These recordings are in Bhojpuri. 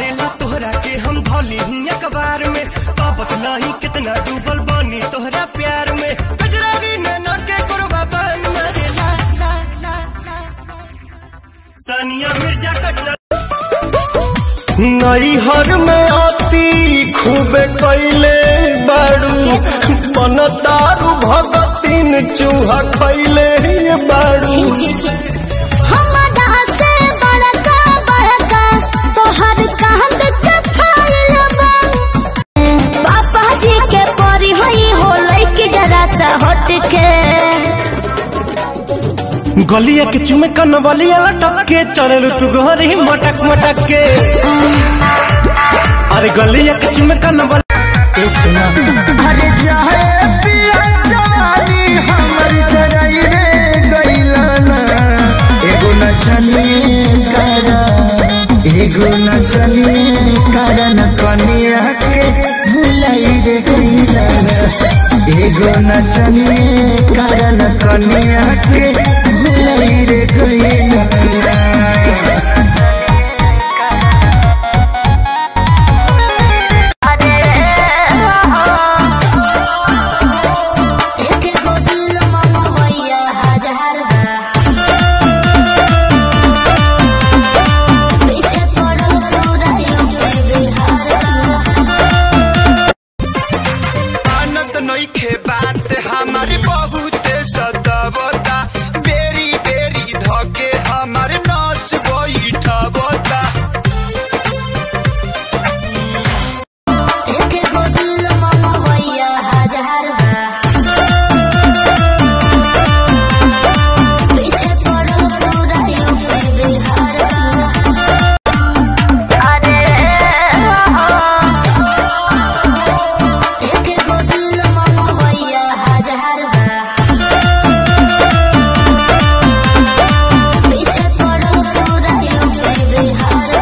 करेला तोहरा के हम धौली ही अखबार में पापत लाही कितना डूबल बानी तोहरा प्यार में कजरारी नैना के कुरबा बन मरेला ला ला ला सानिया मिर्जा कटना नैहर में आती खूबे कैले बाड़ू मन दारू भगतीन चूहा खैले बाड़ू हमरा से बड़का बड़का तोहर कांद के फाइल बा पापा जी के परी होई होलै कि जरा सा हट के गलिया के चुमे कन बलिया लटक के चललू तू घर ही मटक मटक के अरे गलिया के चुमे कन बलिया सुना अरे चाहे पिया जवानी हमर जराई रे गइलाना एगो नचनी करा एगो नचनी करा न कनिया के भुलाई रे गइलाना एगो नचनी करा न कनिया के भुलाई रे गइलाना एक गो दिल मम भैया हजार बा पीछे पड़ल पूरा यूपी बिहार आनंद नइखे बात हमारे बहुत सतावता बेरी बेरी धके हमारे नस बैठबता एक गो दिल मम भैया हजार बा पीछे पड़ल पूरा यूपी बिहार अरे एक गो दिल मम भैया हजार बा पीछे पड़ल पूरा यूपी बिहार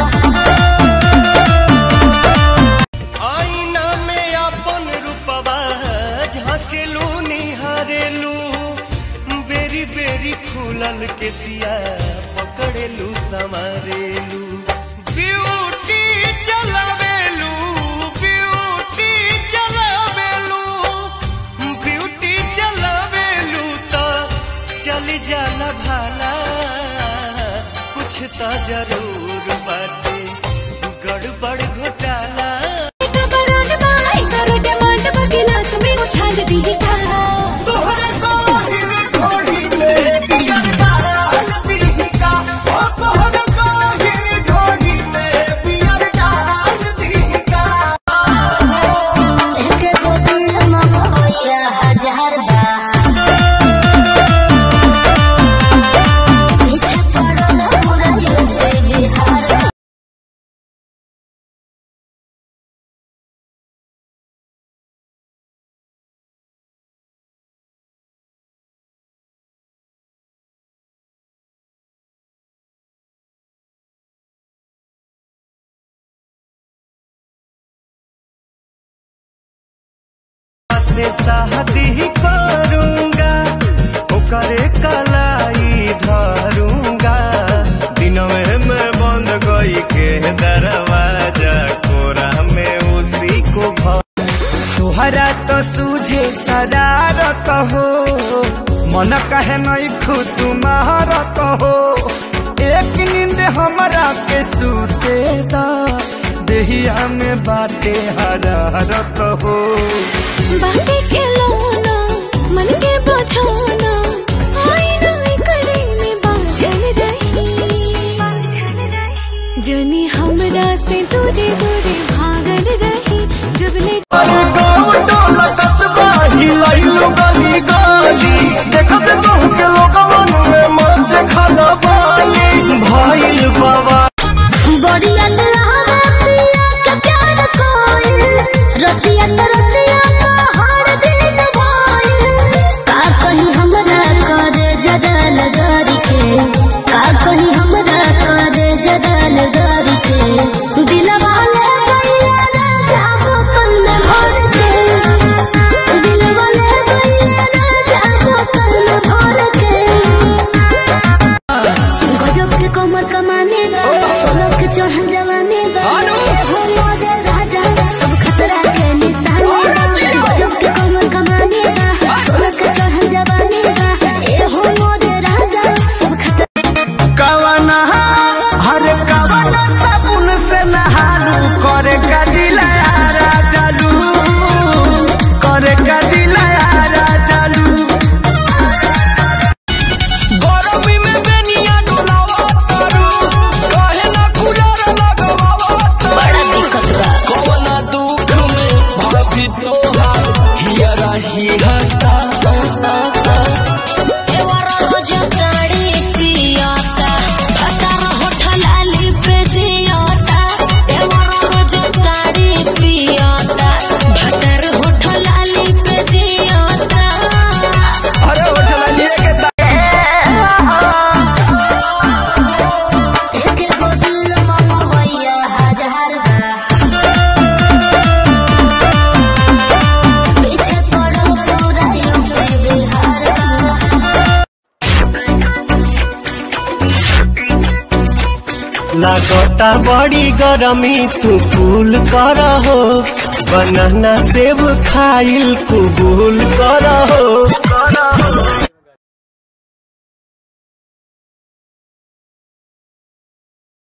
आईना में अपन रूपवा झाकेलू निहारेलू बेरी बेरी फूलल के सिया पकड़ेलू संवारेलू ब्यूटी चलावेलू ब्यूटी चलावेलू ब्यूटी चलावेलू तो चली जाला भाला कुछ तो जरूर बाटे गड़बड़ घोटाला तोहरा काहिल ढोढ़ी में पियर डाल दीहिका ओ तोहरा काहिल ढोढ़ी में पियर डाल दीहिका एक गो दिल मम भैया हजार बा पीछे पड़ल पूरा यूपी बिहार से शादी करूंगा ओकरे कलाई धरूंगा दिनवे में बंद गई के दरवाजा कोरा में उसी को भर तोहरा तो सूझे सदारत हो मन कहे नहीं खुद तुम्हारत हो एक नींद हमरा के सूते दा देहिया में बाटे हरारत हो बाटे के लौना मन के बुझाना आईना करे में बाझल रही जनी हमरा से दूरे दूरे भागल रही जब ले अरे गाँव टोला कस्बा हिलाइलो गली गली देखत कहूँ के लोगवन में मच खाना बाली भाई बाबा बढ़िया लहरा पिया के प्यार कोई रतिया त रतिया पहाड़ दिन भइल का कहीं हमरा करे जदल गरी के का कहीं हमरा करे जदल गरी के दिलवा ले गइया ना जाबो कल में भर के दिलवा ले गइया ना जाबो कल में भर के गजब के कमर कमाने लागता बड़ी गरमी तू कूल कर हो बनाना सेब खाइल कुबूल कर